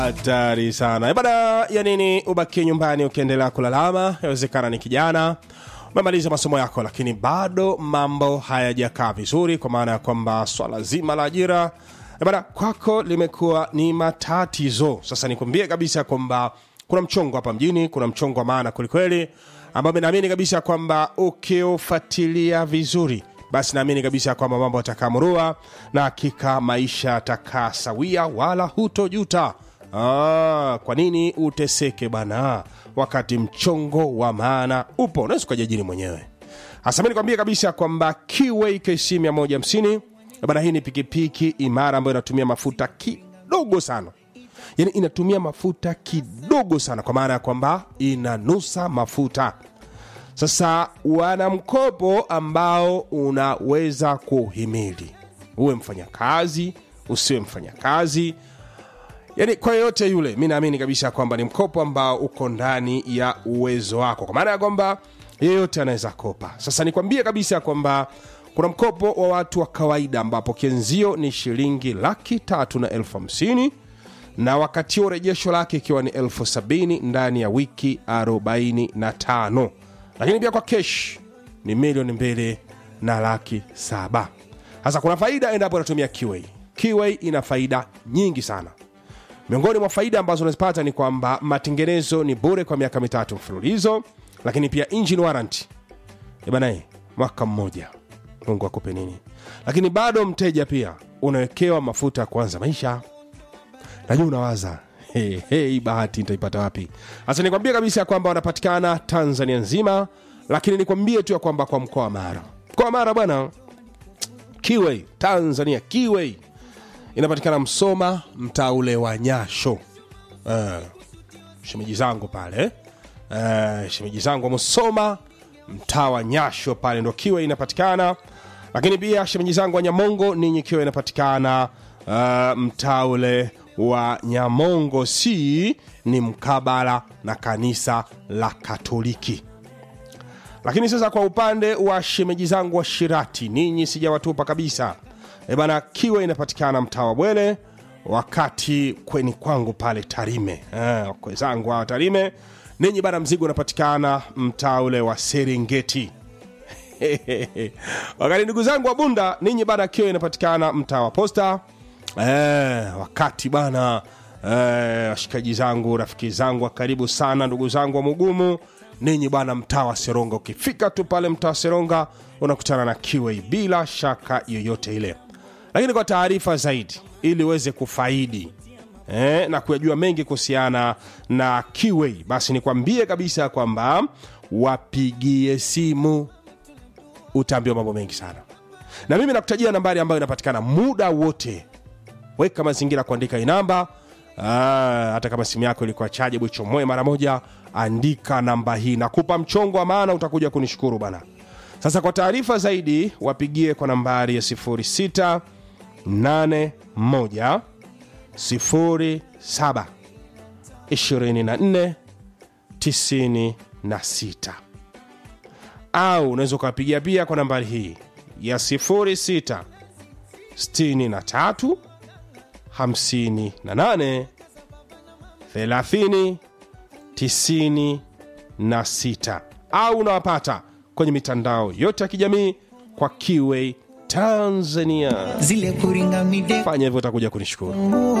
hatari sana Eh, bana ya nini ubakie nyumbani ukiendelea kulalama yawezekana ni kijana umemaliza masomo yako lakini bado mambo hayajakaa vizuri kwa maana ya kwamba swala zima la ajira eh, bana kwako limekuwa ni matatizo sasa nikwambie kabisa kwamba kuna mchongo hapa mjini kuna mchongo wa maana kwelikweli ambao naamini kabisa kwamba ukiufuatilia vizuri basi naamini kabisa kwamba mambo yatakamrua na hakika maisha yatakaa sawia wala hutojuta Ah, kwa nini uteseke bana wakati mchongo wa maana upo unaweza ukajiajiri mwenyewe hasa mi nikwambie kabisa kwamba kiway kc 150 bana hii ni pikipiki imara ambayo inatumia mafuta kidogo sana yani inatumia mafuta kidogo sana kwa maana ya kwamba inanusa mafuta sasa wana mkopo ambao unaweza kuhimili uwe mfanyakazi usiwe mfanyakazi yani kwa yoyote yule mi naamini kabisa kwamba ni mkopo ambao uko ndani ya uwezo wako kwa maana ya kwamba yeyote anaweza kopa sasa nikwambie kabisa kwamba kuna mkopo wa watu wa kawaida ambapo kienzio ni shilingi laki tatu na elfu hamsini na wakati huo rejesho lake ikiwa ni elfu sabini ndani ya wiki 45 lakini pia kwa kesh ni milioni mbili na laki saba sasa kuna faida endapo unatumia kiway kiway ina faida nyingi sana miongoni mwa faida ambazo unazipata ni kwamba matengenezo ni bure kwa miaka mitatu mfululizo lakini pia engine warranty banae mwaka mmoja mungu akupe nini lakini bado mteja pia unawekewa mafuta ya kuanza maisha najua unawaza hey, hey, bahati nitaipata wapi sasa nikwambie kabisa ya kwamba wanapatikana tanzania nzima lakini nikwambie tu ya kwamba kwa mkoa wa mara mkoa wa mara bwana kiway tanzania kiway inapatikana msoma mtaa ule wa nyasho uh, shemeji zangu pale uh, shemeji zangu wa msoma mtaa wa nyasho pale ndo kiwe inapatikana lakini pia shemeji zangu wa nyamongo ninyi kiwe inapatikana uh, mtaa ule wa nyamongo si ni mkabala na kanisa la katoliki lakini sasa kwa upande wa shemeji zangu wa shirati ninyi sijawatupa kabisa e bana kiwe inapatikana mtaa wa bwele wakati kweni kwangu pale tarime eh, wakwe zangu hawa tarime ninyi bana mzigo unapatikana mtaa ule wa serengeti wakati ndugu zangu wa bunda ninyi bana kiwe inapatikana mtaa wa posta eh, wakati bana eh, washikaji zangu rafiki zangu wa karibu sana ndugu zangu wa mugumu ninyi bana mtaa wa seronga ukifika tu pale mtaa wa seronga unakutana na kiwei bila shaka yoyote ile lakini kwa taarifa zaidi ili uweze kufaidi eh, na kuyajua mengi kuhusiana na kiwei basi nikwambie kabisa kwamba wapigie simu utaambiwa mambo mengi sana na mimi nakutajia nambari ambayo inapatikana muda wote weka mazingira kuandika hii namba Ah, hata kama simu yako ilikuwa chaje bwichomoe mara moja andika namba hii nakupa mchongo wa maana utakuja kunishukuru bana sasa kwa taarifa zaidi wapigie kwa nambari ya 06 81 07 24 96 au unaweza ukawapigia pia kwa nambari hii ya 06 63 58 30 96 au unawapata kwenye mitandao yote ya kijamii kwa kiwei tanzania zile kuringa mide fanya hivyo utakuja kunishukuru